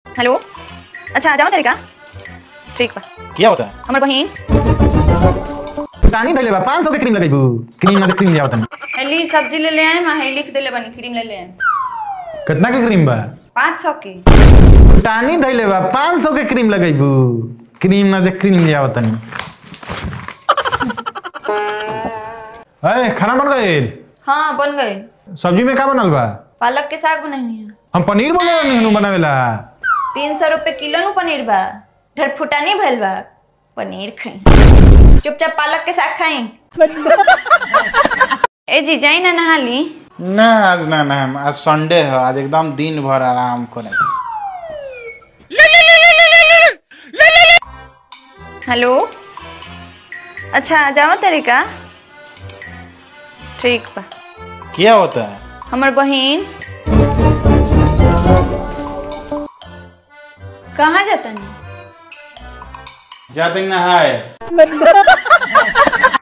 hello अच्छा आ जाओ तरीका ठीक बा क्या होता है हमर बहिन टानी धैले बा 500 के क्रीम लगाइबू क्रीम ना क्रीम लियावत नहीं हेली सब्जी ले ले आए माँ लिख देले बनी क्रीम ले ले आए कितना के क्रीम बा पाँच सौ की टानी धैले बा 500 के क्रीम लगाइबू क्रीम ना जे क्रीम लियावत नहीं ए खाना बन गइल हाँ बन गए सब्जी में का बनल बा पालक के साग बनानी है हम पनीर बोले नहीं हनु बनावेला तीन सौ रुपये किलो नु पनीर बा ढेर फुटानी भइल बा पनीर खाई चुपचाप पालक के साग खाई ए जी जाई ना नहा ली ना आज ना ना आज संडे है आज एकदम दिन भर आराम करें हेलो अच्छा आ जाओ तरीका ठीक बा क्या होता है हमर बहिन कहाँ जाता नहीं जाते नहाए